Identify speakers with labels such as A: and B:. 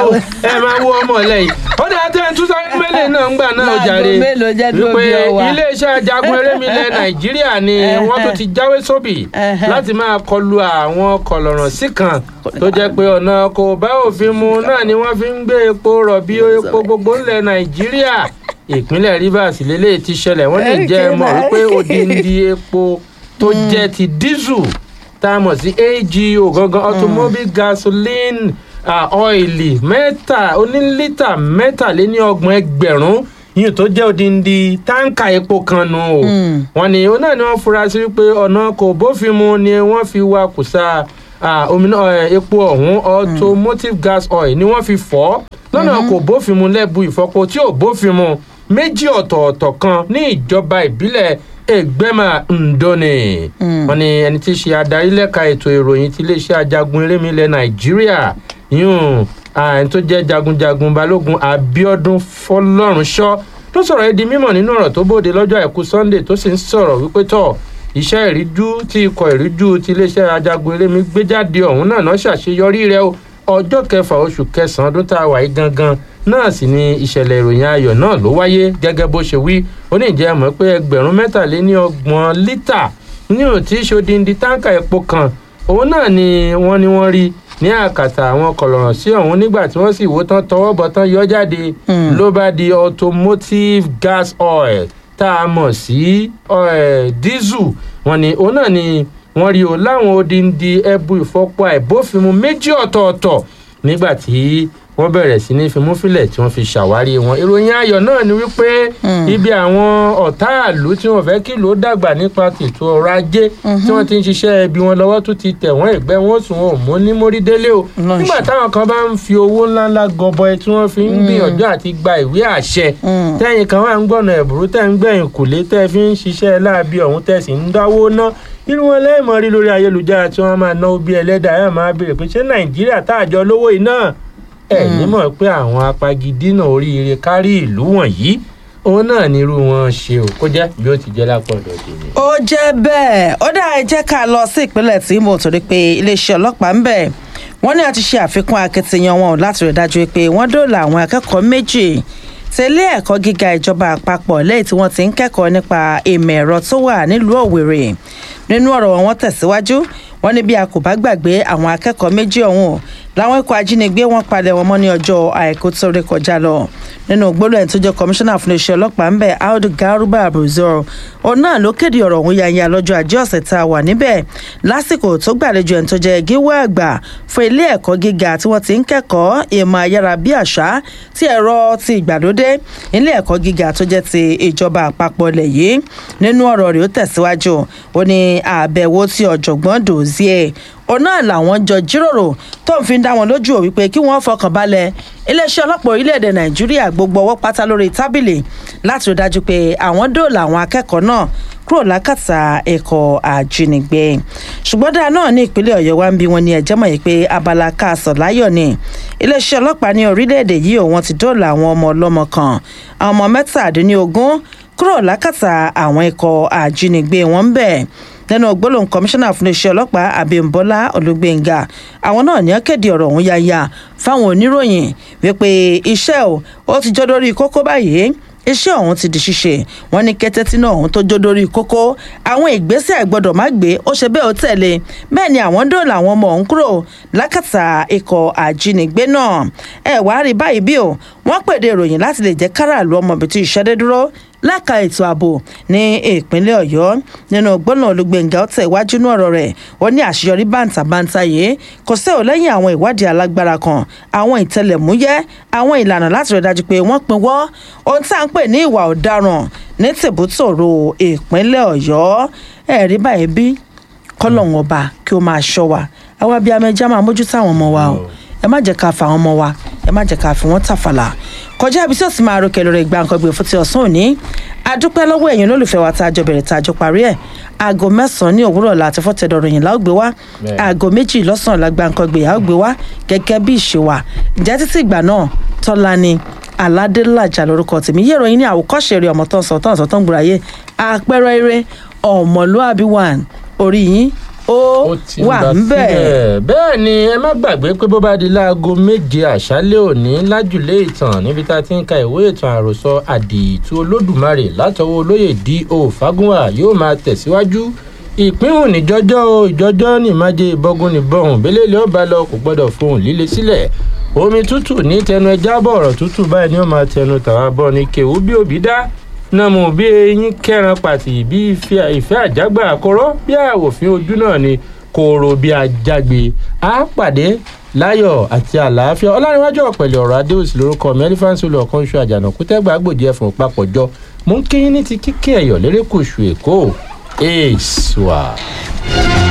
A: wo ẹ máa wo ọmọ lẹ́yìn ó dáa tẹ́ ẹ tún sáré mẹ́lẹ̀ náà ń gbà náà
B: Láago
A: jàre
B: mélòó jẹ́ dúró bí ọwà?
A: iléeṣẹ́ ajagun erémilẹ̀ nàìjíríà ni wọ́n tún ti jáwé sóbì
B: Ẹhẹ́.
A: láti máa kọlu àwọn kọlọ̀rọ̀ sí kan tó jẹ́ pé ọ̀nà kò bá òfin mu náà ni wọ́n fi ń gbé epo rọ̀bì epo gbogbo ńlẹ̀ nàìjíríà ìpínlẹ̀ rivers lélẹ̀ ti ṣẹlẹ̀ wọ́n lè jẹ́ ẹ mọ̀ wípé odindi epo tó jẹ́ ti dísù tá a mọ̀ sí AGO gangan automobile gasoline ah, ọ́ìlì mẹ́ta onílítà mẹ́tàléníọgbọ̀n ẹgbẹ̀rún yìí tó jẹ́ odindi táǹkà epo kan nù o wọ́n ní òun náà ni wọ́n fura sí pé ọ̀nà kò bófin mu ni wọ́n fi wa kùsà ah, omi náà, eh, epo ọ̀hún automotive gas oil ni wọ́n fi fọ́ lọ́nà kò bófin mu lẹ́bu ìfọpo tí ò bófin mu méjì ọ̀tọ̀ọ̀tọ̀ kan ní ìjọba ìbílẹ̀ ẹgbẹ́mà ndóni wọ́n ní ẹni tí í ṣe adarí lẹ́ka ètò ìròyìn ti iléeṣẹ́ ajagun erémi ilẹ̀ nàìjíríà yún ẹni tó jẹ́ jagunjagun balógun abiodun fọlọ́runṣọ́ tó sọ̀rọ̀ ẹ́ di mímọ̀ nínú ọ̀rọ̀ tó bóde lọ́jọ́ àìkú sunday tó sì ń sọ̀rọ̀ wípé tọ̀ iṣẹ́ ìríjú tí ikọ̀ ìríjú ti iléeṣẹ́ ajagun erémi gbé jáde ọ̀hún náà náà ṣàṣeyọrí rẹ̀ o ọjọ́ kẹfà oṣù kẹsàn-án ọdún tá a wà yìí gangan náà sì ni ìṣẹ̀lẹ̀ ìròyìn ayọ̀ náà ló wáyé gẹ́gẹ́ bó ṣe wí ó ní ìjẹ́ mọ̀ pé ẹgbẹ̀rún mẹ́tàléní ọgbọ̀n lítà ní òtí ṣodindi táǹkà epo kan òun náà ni wọ́n ní wọ́n rí ní àkàtà àwọn kọlọ̀rọ̀ sí ọ̀hún nígbà tí wọ́n sì wò tán tọwọ́ bọ̀ tán yọ jáde ló bá di automotive gas oil tá a mọ̀ sí eh, diesel wọ́n ní òun náà ni wọ́n rí o láwọn odindi ẹbu ìfọpo àìbófinmu méjì ọ̀tọ̀ọ̀tọ̀ nígbà tí wọ́n bẹ̀rẹ̀ sí ní fimúfilẹ̀ tí wọ́n fi ṣàwárí wọn ìròyìn ayọ̀ náà ni wípé ibi àwọn ọ̀táàlú tí wọ́n fẹ́ kí ló dàgbà nípa tètò ọrọ̀ ajé tí wọ́n ti ń ṣiṣẹ́ ẹbí wọn lọ́wọ́ tó ti tẹ̀ wọ́n ẹ̀gbẹ́ wọn sùn wọn ò mú ní mórídélé o
B: Lọ́ọ̀ṣì.
A: nígbà táwọn kan bá ń fi owó ńláńlá gọbọi tí wọ́n fi ń gbìyànjú àti gba ìwé àṣẹ tẹ́yìn kan wà ń gbọ̀nà ẹ̀bùrú tẹ́ ń gbẹ̀yìn kùlé tẹ́ fi ń ṣiṣẹ́ láabi ọ̀hún tẹ́ sì ń dáwó ná irú wọn lẹ́ẹ̀mọ́ rí lórí ayélujára tí wọ́n máa náwó bí ẹlẹ́dàá ẹ̀ máa béèrè pé ṣé nàìjíríà tá àjọ lówó yìí náà ẹ̀ nímọ̀ pé àwọn apagidínà oríire kárí ìlú wọ̀nyí òun náà nírú wọn ṣe ò kó jẹ́ bí ó ti jẹ́ lápò ọ̀dọ̀ tèmi.
B: ó jẹ́ bẹ́ẹ̀ ó dáa ẹ jẹ́ ká lọ sí ìpínlẹ̀ tí mo torí pé iléeṣẹ́ ọlọ́pàá ń bẹ̀ wọ́n ní àti ṣe àfikún akitiyan wọn láti rí dájú pé wọ́n dóòlà àwọn akẹ́kọ̀ọ́ méjì tẹ̀lé ẹ̀kọ́ gíga ìjọba àpapọ̀ lẹ́yìn tí wọ́n ti ń kẹ́kọ̀ọ́ nípa ìmọ̀ ẹ̀rọ tó wà nílùú òwèrè nínú ọ̀rọ̀ wọn wọ́n tẹ̀síwájú wọ́n ní bí a kò bá gbàgbé àwọn akẹ́kọ̀ọ́ méjì ọ̀hún làwọn ikọ̀ ajínigbé wọn palẹ̀ wọn mọ́ ní ọjọ́ àìkú tó rí kọjá lọ nínú gbólóhùn tó jẹ́ kọmíṣánná fún iléeṣẹ́ ọlọ́pàá ńbẹ̀ audu garuba abuzor òun náà ló kéde ọ̀rọ̀ ọ̀hún yanya lọ́jọ́ ajé ọ̀sẹ̀ tá a wà níbẹ̀ lásìkò tó gbàlejò ẹni tó jẹ́ gíwá àgbà fún ilé ẹ̀kọ́ gíga tí wọ́n ti ń kẹ́kọ̀ọ́ ìmọ̀ ayárabíàṣá ti ẹ̀rọ ti ìgbàlódé ilé ẹ̀kọ́ gíga tó jẹ́ ti ìjọba àpapọ̀ ilẹ̀ yìí nínú ọ̀rọ̀ rẹ̀ ó tẹ̀síwájú ó ní àbẹ̀wò ti ọ̀jọ̀gbọ́n dòzie òun náà làwọn jọ jíròrò tó ń fi dá wọn lójú ò wípé kí wọ́n fọkàn balẹ̀ iléeṣẹ́ ọlọ́pàá orílẹ̀-èdè nàìjíríà gbogbo ọwọ́ pátá lórí tábìlì láti rí dájú pé àwọn dóòlà àwọn akẹ́kọ̀ọ́ náà kúrò lákàtà ẹ̀kọ́ àjínigbé ṣùgbọ́n dáa náà ní ìpínlẹ̀ ọ̀yọ́ wa ń bí wọn ní ẹ̀jẹ̀ mọ̀ yìí pé abala káàsán láyọ̀ ni iléeṣẹ́ ọlọ́pàá ní orílẹ̀-èdè yìí ò wọ́n ti dóòlà àwọn ọmọ ọlọ́mọ kan àwọn ọmọ mẹ́tàdínlógún kúrò lákàtà àwọn ikọ̀ àjínigbé wọn ń bẹ̀ lẹ́nu gbólóhùn kọmíṣánná fún iléeṣẹ́ ọlọ́pàá abímbọ́lá olùgbéńgà àwọn náà ní akéde ọ̀rọ̀ ọ̀hún yáyà fáwọn oníròyìn wípé iṣẹ́ ò ó ti jọ́ lórí kókó báyìí iṣẹ́ ọ̀hún ti di ṣíṣe wọ́n ní kété tí náà ọ̀hún tó jó lórí kókó àwọn ìgbésẹ̀ gbọ́dọ̀ má gbé ó ṣe bẹ́ẹ̀ ó tẹ̀lé bẹ́ẹ̀ ni àwọn dóòlà àwọn ọmọ ọ̀hún kúrò lákàtà ikọ̀ àjínigbé náà ẹ wàá rí báyìí bí o wọ́n pèdè ìròyìn láti lè jẹ́ káràlú ọmọ ibi tí ìṣẹ́dé dúró láka ètò ààbò ní ìpínlẹ̀ ọ̀yọ́ nínú gbọ́nà olùgbèǹgà ọ̀tẹ̀ iwájú ní ọ̀rọ̀ rẹ̀ ó ní àṣeyọrí bàǹtàbàǹtà yìí kò sí ò lẹ́yìn àwọn ìwádìí alágbára kan àwọn ìtẹlẹ̀múyẹ́ àwọn ìlànà láti rẹ̀ dájú pé wọ́n pinwọ́ ohun tá à ń pè ní ìwà ọ̀daràn ní tìbútòrò ìpínlẹ̀ ọ̀yọ́ ẹ̀rí báyìí bí kọ́lọ́hún ọba kí ó máa ṣọ́ wa àwa bíi amẹ́já máa mójútó àwọn ọmọ wa o ẹ má jẹ́ ká fa àwọn ọmọ wa ẹ má jẹ́ ká fi wọ́n tàfàlà kọjá ibi tí ó sì máa ro kẹlẹ́rẹ́ ìgbà nǹkan gbé fún ti ọ̀sán òní adúpẹ́ lọ́wọ́ ẹ̀yin olólùfẹ́ wa tá a jọ bẹ̀rẹ̀ tá a jọ parí ẹ̀ aago mẹ́sàn-án ní òwúrọ̀ láti fọ́tẹ̀dọ̀ ròyìn láò gbé wá
A: Bẹ́ẹ̀.
B: aago méjì lọ́sàn-án la gba nǹkan gbé yàá gbé wá gẹ́gẹ́ bí ìṣe wa ǹjẹ́ títí ìgbà náà tọ́lá ni aládélájà lórúkọ tèmi yé ìròyìn ní àwòkọ́ṣe rẹ̀ ọmọ tó ń sọ tó ń sọ tó ń gbòòrà yé àpẹẹrẹ eré ọmọlúàbí one orí yín ó
A: ti
B: wà
A: lọ
B: ń bẹ̀.
A: síbẹ̀. bẹ́ẹ̀ ni ẹ má gbàgbé pé bó bá di láago méje àṣálẹ́ òní lájùlé ìtàn níbi tá a ti ń ka ìwé ìtàn àròsọ àdìtú olódùmarè látọwọ́ olóyè D.O. Fágúnwà yóò máa tẹ̀síwájú ìpínhùn níjọjọ́ o ìjọjọ́ ní ìmájẹ ìbọ́gun níbọ̀hún bẹ́lẹ́lẹ́ ọba lọ kò gbọ́dọ̀ fohùn líle sílẹ̀ omi tútù ní tẹnu ẹja bọ̀ ọ̀rọ̀ tútù báyìí ni ó máa tẹnu tàwa bọ́ ní kéwú bí òbí dá nàmú bí eyín kẹran pàtì bí ìfẹ́ ìfẹ́ àjágbà àkọ́rọ́ bí àwòfín ojú náà ni kóró bí ajágbe á pàdé láyọ̀ àti àlàáfíà ọlárẹ̀wájú ọ̀pẹ̀lẹ̀ ọ̀rọ̀ adéòsì lórúkọ mi ẹlífáǹsì olùọ̀kan oṣù àjànàkú tẹ́gbà gbòdì ẹ̀fọ̀n papọ̀jọ mú kí ní ti kíkẹ́ ẹ̀yọ̀ lérékùṣù èkó èèṣùà.